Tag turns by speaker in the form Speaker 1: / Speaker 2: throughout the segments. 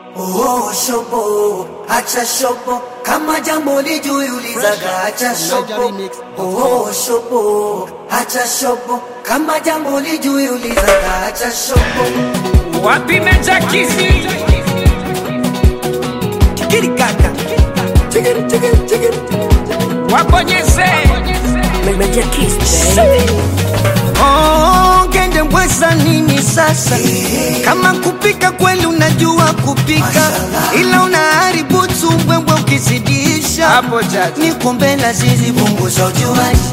Speaker 1: Oh, shobo, acha shobo, kama jambo lijuulizaga, acha shobo. Oh, shobo, acha shobo, kama jambo lijuulizaga, acha shobo.
Speaker 2: Wapi Meja Kizzy?
Speaker 1: Chikiri kaka, chikiri chikiri chikiri,
Speaker 2: Wabonyeze.
Speaker 3: Meja Kiss, baby.
Speaker 4: Oh, ngende mbweza nini sasa? Kama kupika kweli unajua kupika,
Speaker 1: Mashallah.
Speaker 4: ila unaharibu tumbwembwe ukizidisha.
Speaker 2: Hapo chacha.
Speaker 4: Ni kumbe la zizi
Speaker 1: punguza ujuaji.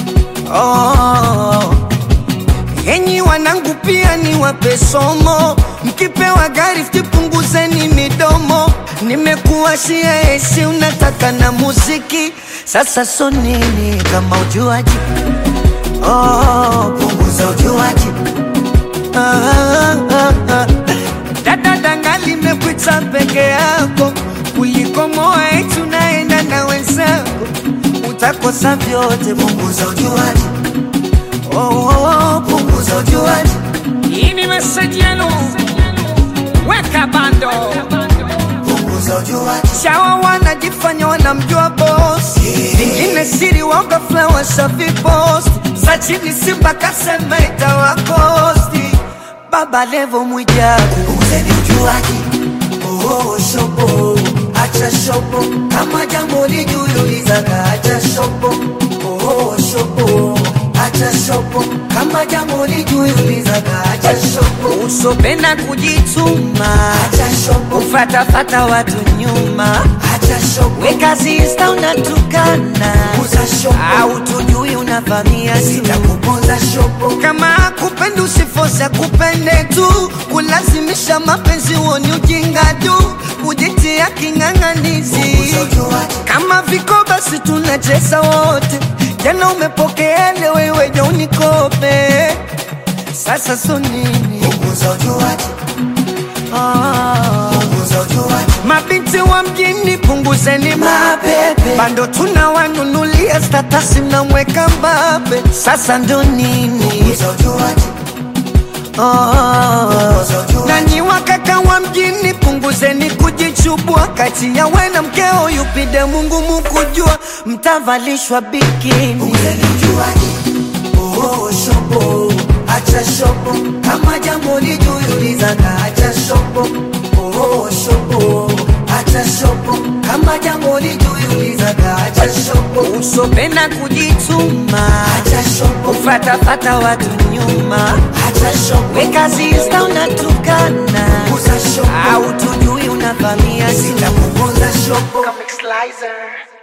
Speaker 4: Oh, enyi wanangu pia ni wape somo, mkipewa gari punguzeni midomo. Nimekuwa shia esi unataka na muziki, sasa so nini kama ujuaji? Oh,
Speaker 1: Punguza ujuaji.
Speaker 4: ah, ah, ah. Dada danga limekuita peke yako kuliko moa eti unaenda na wenzako, utakosa vyote.
Speaker 1: Punguza ujuaji.
Speaker 4: Oh, oh, oh,
Speaker 1: Punguza ujuaji.
Speaker 2: Hii ni message yenu. Weka bando.
Speaker 1: Punguza ujuaji.
Speaker 4: Shawa wanajifanya wanamjua boss, vingine siri waoga flower safi post za chini Simba kasema itawakosti. Baba Levo Mwijaku
Speaker 1: Punguzeni ujuaji. Oh, shobo, acha shobo, kama jambo lijuulizaga, acha shobo. Oh, shobo, acha shobo, kama jambo lijuulizaga, acha shobo.
Speaker 4: usopenda kujituma,
Speaker 1: Acha shobo,
Speaker 4: ufatafata watu nyuma,
Speaker 1: acha shobo,
Speaker 4: weka zista unatukana,
Speaker 1: punguza shobo,
Speaker 4: au tujui unavamia tu
Speaker 1: sitakuponza shobo.
Speaker 4: kama kupenda usifosa kupende tu, kulazimisha mapenzi huoni ujinga tu, kujitia king'ang'anizi.
Speaker 1: Punguza ujuaji.
Speaker 4: Kama viko basi tunacheza wote, jana umepokea leo wewe je unikope, sasa so nini?
Speaker 1: Punguza ujuaji.
Speaker 4: Ah.
Speaker 1: Punguza ujuaji.
Speaker 4: Mabinti wa mjini punguzeni
Speaker 1: Mapepe.
Speaker 4: bando tunawanunulia statasi mnamweka mbabe, sasa ndo nini?
Speaker 1: Punguza ujuaji.
Speaker 4: Oh.
Speaker 1: Punguza ujuaji.
Speaker 4: Nanyi wakaka wa mjini punguzeni kujichubua, kati ya we na mkeo yupide Mungu mukujua, mtavalishwa bikini.
Speaker 1: Punguzeni ujuaji. Oh, shobo, acha shobo, kama jambo lijuulizaga, acha shobo. Oh, shobo, acha shobo, kama jambo lijuulizaga, acha shobo.
Speaker 4: Usopenda kujituma,
Speaker 1: Acha shobo,
Speaker 4: ufatafata watu nyuma,
Speaker 1: acha shobo,
Speaker 4: weka zista unatukana,
Speaker 1: punguza shobo,
Speaker 4: au tujui unavamia tu
Speaker 1: sitakuponza shobo.
Speaker 2: Comic Slicer.